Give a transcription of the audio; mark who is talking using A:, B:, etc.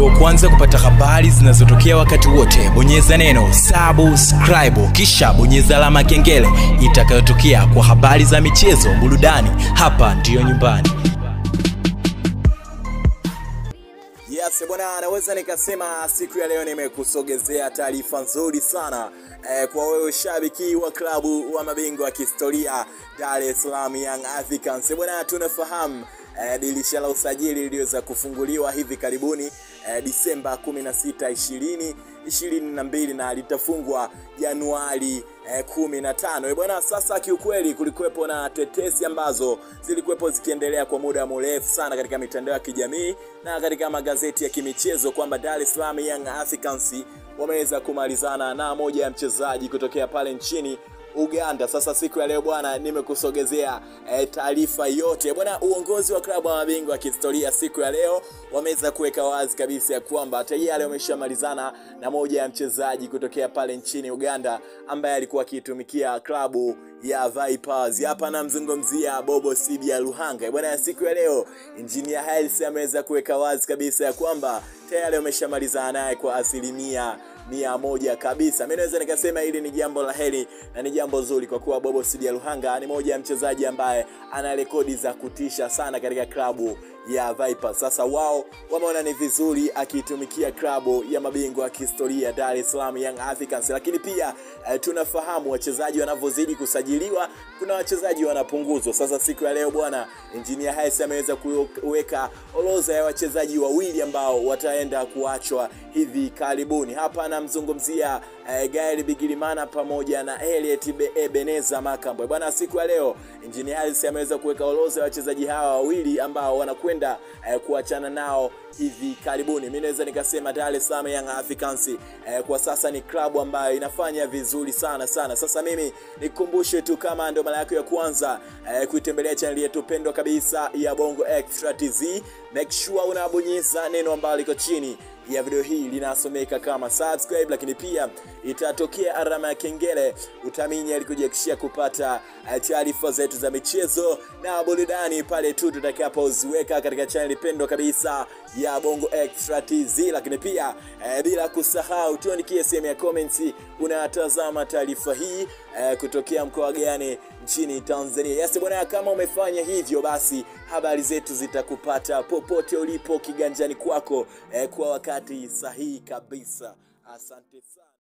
A: uwe wa kwanza kupata habari zinazotokea wakati wote bonyeza neno subscribe kisha bonyeza alama ya kengele itakayotokea kwa habari za michezo burudani hapa ndiyo nyumbani
B: Yes, bwana, naweza nikasema siku ya leo nimekusogezea taarifa nzuri sana eh, kwa wewe shabiki wa klabu wa mabingwa wa kihistoria Dar es Salaam Young Africans. Bwana, tunafahamu eh, dirisha la usajili liliweza kufunguliwa hivi karibuni eh, Disemba 16 20 22 na litafungwa Januari eh, 15. Eh, bwana, sasa kiukweli kulikuwepo na tetesi ambazo zilikuwepo zikiendelea kwa muda mrefu sana katika mitandao ya kijamii na katika magazeti ya kimichezo kwamba Dar es Salaam Young Africans wameweza kumalizana na moja ya mchezaji kutokea pale nchini Uganda. Sasa siku ya leo bwana, nimekusogezea e, taarifa yote bwana. Uongozi wa klabu ya mabingwa wa kihistoria siku ya leo wameweza kuweka wazi kabisa ya kwamba tayari wameshamalizana na moja ya mchezaji kutokea pale nchini Uganda ambaye alikuwa akiitumikia klabu ya Vipers. Hapa namzungumzia Bobo Sibia Luhanga bwana. Siku ya leo Engineer Hersi ameweza kuweka wazi kabisa ya kwamba tayari wameshamalizana naye kwa asilimia mia moja kabisa. Mimi naweza nikasema hili ni jambo la heri na ni jambo zuri kwa kuwa Bobo Sidia Luhanga ni moja ya mchezaji ambaye ana rekodi za kutisha sana katika klabu ya Vipers. Sasa wao wameona ni vizuri akiitumikia klabu ya mabingwa wa kihistoria Dar es Salaam Young Africans, lakini pia eh, tunafahamu wachezaji wanavyozidi kusajiliwa, kuna wachezaji wanapunguzwa. Sasa siku ya leo bwana, Engineer Hersi ameweza kuweka orodha ya wachezaji wawili ambao wataenda kuachwa hivi karibuni. Hapa anamzungumzia eh, Gael Bigirimana pamoja na Elliot Ebeneza Makambwe. Bwana, siku ya leo Engineer Hersi ameweza kuweka orodha ya wachezaji hawa wawili ambao wanakwenda eh, kuachana nao hivi karibuni. Mimi naweza nikasema Dar es Salaam Young Africans eh, kwa sasa ni klabu ambayo inafanya vizuri sana sana. Sasa mimi nikukumbushe tu, kama ndio mara yako ya kwanza eh, kuitembelea channel yetu pendwa kabisa ya Bongo Extra TZ, make sure unabonyeza neno ambalo liko chini ya video hii linasomeka kama subscribe, lakini pia itatokea alama ya kengele, utaminya ili kujiakishia kupata taarifa zetu za michezo na burudani pale tu tutakapoziweka katika channel pendwa kabisa ya Bongo Extra TZ. Lakini pia eh, bila kusahau tuandikie sehemu ya comments unatazama taarifa hii eh, kutokea mkoa gani nchini Tanzania. Yes bwana, kama umefanya hivyo, basi habari zetu zitakupata popote ulipo kiganjani kwako eh, kwa wakati sahihi kabisa. Asante sana.